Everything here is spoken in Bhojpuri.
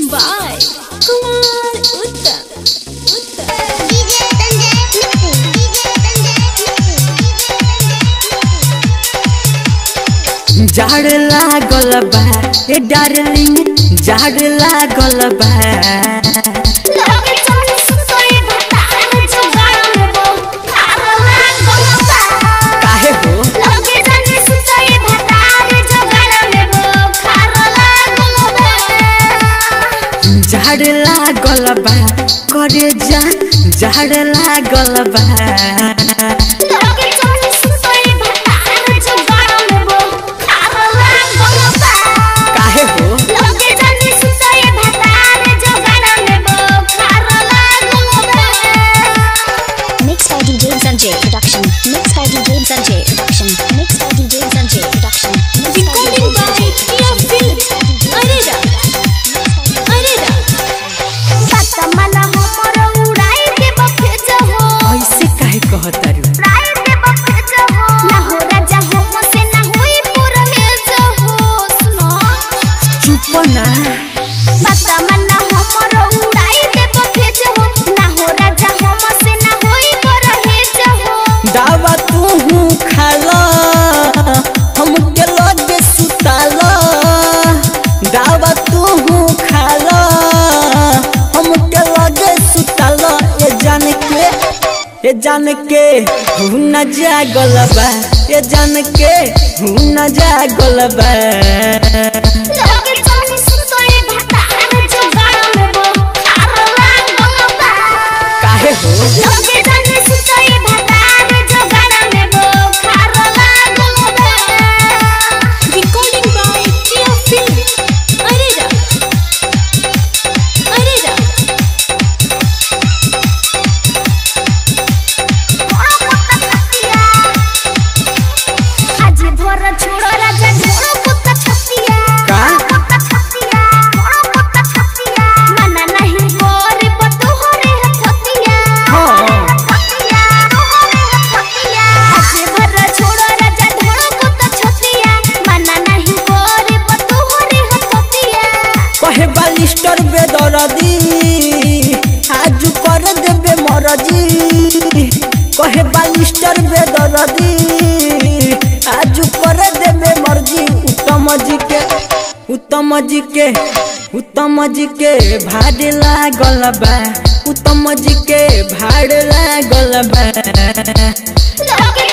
by Kumar Uttam. Uttam. DJ Sanjay Mixing. DJ Sanjay Mixing. झाड़ लागल बा ए डार्लिंग झाड़ लागल बा लगे चल सुतोय भतार जोगाड़ में वो खार लागल बा काहे हो लगे चल सुतोय भतार जोगाड़ में वो खार लागल बा झाड़ लागल बा करे जा झाड़ लागल बा लगे चल सुतोय भतार जोगाड़ में वो खार लागल बा काहे हो लगे चल सुतोय भतार जोगाड़ में वो खार लागल बा Mixed by DJ Sanjay Production. Mixed by DJ Sanjay Production. Mixed by DJ Sanjay Production. Mixed by DJ Recording by Sanjay Tia Films. Arera. Arera. सतमना हमर उड़ाई के बफेज हो ऐसे काहे कहतारू उड़ाई के बफेज हो ना हो राजा हो से ना होई पुरहेज हो सुनो चुप ना सतमना हमर उड़ाई के बफेज हो ना हो राजा हो से ना होई पुरहेज हो दावा तू खाला हमके लगे सुताला दावा तू खाला हमके लगे सुताला ये जान के ये जान के हूँ न जागल बा ये जान के हूँ न जागल बा लगे चल सुतोय भतार जोगाड़ में वो खार लागल बा काहे हो लगे चल सुतोय भतार जोगाड़ में वो खार लागल बा Recording by Tia Films. Arera. Arera. आज भर छोड़ो राजा छोड़ो पुत्ता छतिया का? पुत्ता छतिया छोड़ो पुत्ता छतिया मना नहीं गोरी बतू हो रे छतिया हाँ। छतिया हो रे छतिया आज भर छोड़ो राजा छोड़ो पुत्ता छतिया मना नहीं गोरी बतू हो रे छतिया कहे बालिस्टर बेदरदी आज कर देबे मरजी कहे बालिस्टर बेदरदी आज कर देबे मर्जी उत्तम जी के उत्तम जी के उत्तम जी के भाड़ लागल बा उत्तम जी के भाड़ लागल बा लगे